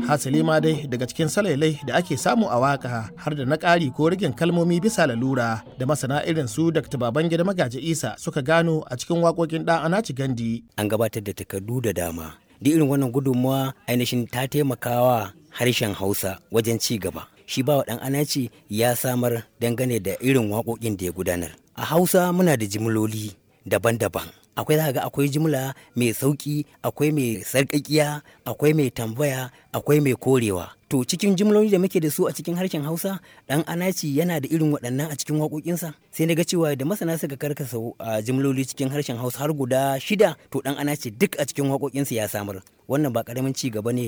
hasali ma dai daga cikin salailai da ake samu a waka har da na ƙari ko rigin kalmomi bisa lalura da masana irin su dr babangida magaji isa suka gano a cikin waƙoƙin ɗan anaci gandi an gabatar da takardu da dama da irin wannan gudunmawa ainihin ta taimakawa harshen hausa wajen ci gaba shi ba ɗan anaci ya samar dangane da irin waƙoƙin da ya gudanar a hausa muna da jimloli daban-daban akwai za ga akwai jimla mai sauƙi akwai mai sarƙaƙiya akwai mai tambaya akwai mai korewa to cikin jimloli da muke da su a cikin harshen hausa ɗan anaci yana da irin waɗannan a cikin waƙoƙinsa sai na ga cewa da masana suka karkasa a jimloli cikin harshen hausa har guda shida to ɗan anaci duk a cikin waƙoƙinsa ya samar wannan ba ƙaramin ci gaba ne